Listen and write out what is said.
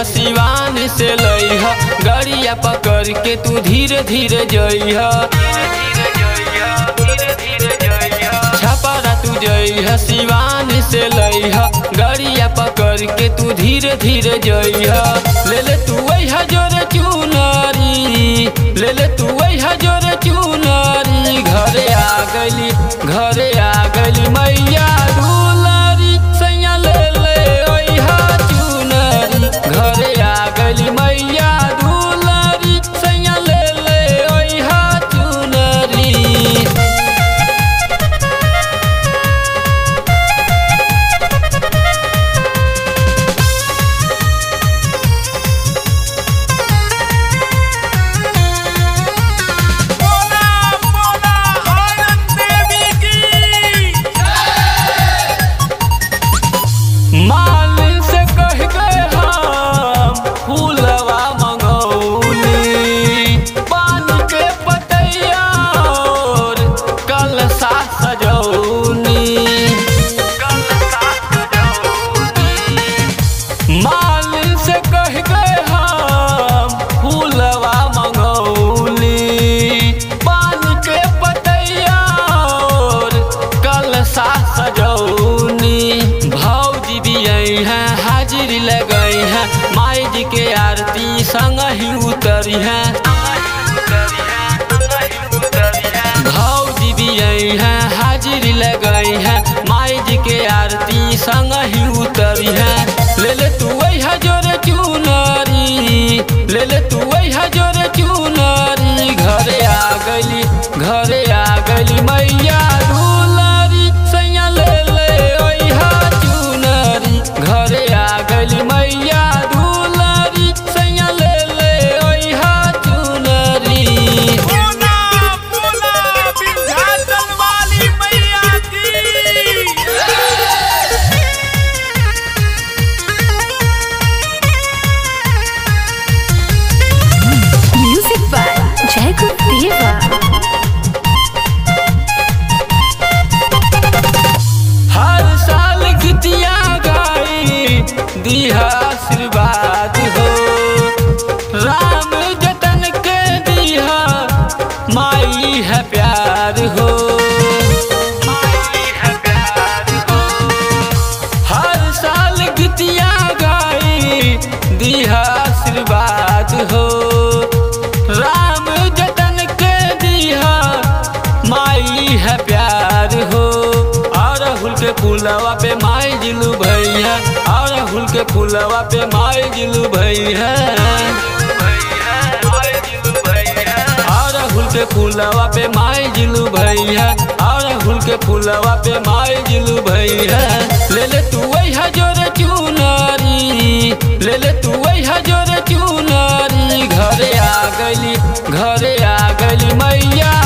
सिवान से लइह गड़िया पकड़ के तू धीरे धीरे जइह छपरा तू जइह सिवान से लइह गड़िया पकड़ के तू धीरे धीरे जइह ले ले तू वही जोरे चुनरी ले ले तू वही जोरे चुनरी घरे आ गली घरे आ गली मैया दुलारी सैया ले ले ओइहा चुनरी घरे आ गली मैया दुलारी सैया ले ले ओइहा चुनरी बोला बोला औरत देवी की माल से कह गए हम फूलवा मंगौली पान के पतैया और कलसा सजौनी माल से कह गए हम फूलवा मंगौली पान के पतैया और कलसा सजौनी भौजी भी आई हैं हाजिर लगई हैं माई जी के आरती संग ही उतरी हैं भौजी भी आई हैं हाजिर लगई हैं माई जी के आरती संग ही उतरी हैं ले ले तू वही जोरे चुनरी ले ले तू वही जोरे चुनरी घरे आ गली घरे आ गली मैया दुलारी सैया ले ले ओइहा चुनरी घरे आ गली मैया दुलारी सैया ले ले ओइहा चुनरी बोला बोला विंध्याचल वाली मैया की Music by Jacob Deva. हर साल गीतिया गाई दिहा आशीर्वाद हो राम जतन के दिहा माई है प्यार हो हर साल गीतिया गाई दिहा आशीर्वाद हो राम जतन के दिहा माई है प्यार हो और हुल के फूलवा पे माई जिलू भैया और हुल के फूलवा पे माई जिलू भैया और हुल के फूलवा पे माई जिलू भैया और हुल के फूलवा पे माई जिलू भैया ले ले तू वही जोरे चुनरी ले ले तू वही जोरे चुनरी घरे आ गली घरे आ गली मैया